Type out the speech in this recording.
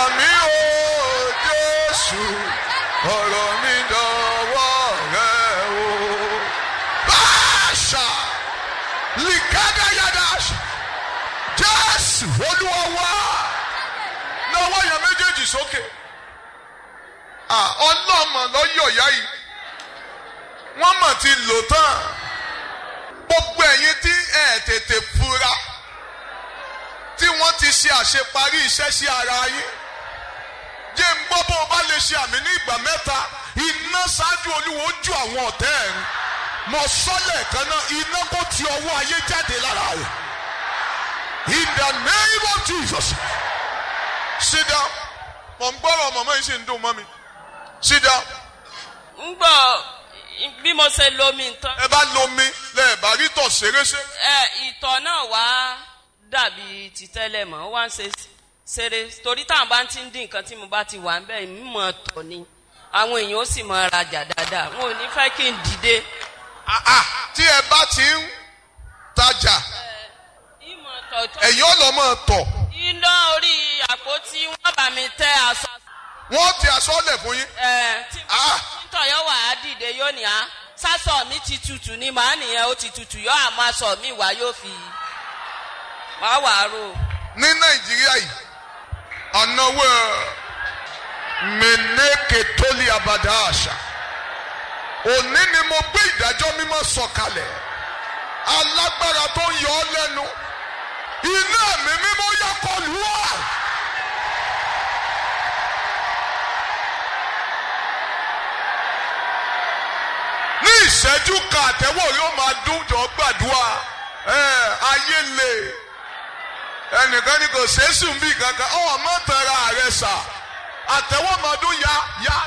mi ò Jésù ọ̀rọ̀ mi dọ̀wọ́ rẹ o. Báṣà lìkádà yàdá Jésù Olúwa wá náwó yẹn méjèèjì sókè. ọlọ́mọ lọ́yọ̀ yá yìí wọ́n mọ̀ ti lò tán gbogbo ẹ̀yin tí ẹ̀ tètè fura tí wọ́n ti ṣe àṣeparí iṣẹ́ sí ara yín jẹ́ ń gbọ́ bó o bá lè ṣe àmì ní ìgbà mẹ́ta iná ṣáájú olúwo ju àwọn ọ̀tẹ́ ẹ̀ ń mọ̀ sọ́lẹ̀ kan náà iná kó ti ọwọ́ ayé jáde lára rẹ̀ in the name of Jesus sit down mọ̀ ń gbọ́rọ̀ mọ̀mọ́ yìí sì ń dùn mọ́ mi sit down ń gbọ́ bí mo ṣe lomi nǹkan ẹ bá lomi lẹ́ẹ̀bá rí tọ̀ ṣeréṣe ẹ ìtọ̀ náà wá dàbí ti tẹ́lẹ̀ mọ́ ó wá ń ṣe ṣeré torí táwọn bá ti ń dín nǹkan tí mo bá ti wà ń bẹ́ẹ̀ mímọ́ tọ̀ ni àwọn èèyàn ó sì mọ rajà dáadáa wọn ò ní fẹ́ kí n dìde. Ah, ah, tí ẹ bá ti ń tajà ìmọ̀ tọ̀ tó ẹ̀yin ò lọ mọ̀ tọ̀ iná orí àpótí wọn bá mi tẹ aṣọ. wọ́n ti aṣọ lẹ̀ fún yín ẹ tí Ah. títọ̀ yóò wà á dìde yóò ní á sásọ mi ti tutù ni màá nìyẹn ó ti tutù yóò àmọ́ aṣọ mi wá yóò fi wá wà á rò. ní nàìjíríà yìí ọ̀nàwó mẹ́nẹ́kẹ̀ tó lé abàdá àṣà òní ni mo gbé ìdájọ́ mímọ́ sọ̀kalẹ̀ alágbára tó ń yọ ọ́ lẹ́nu iná mi mímọ́ yá kọlù wá. ní ìṣẹ́jú kan àtẹ́wọ̀ yóò máa dún jọ gbàdúrà ẹ̀ ayé lè ẹnìkan ní kò sẹ́sùn bí kankan ọ̀ mọ́ tẹ̀ra rẹ sà àtẹ̀wọ́mọdún ya ya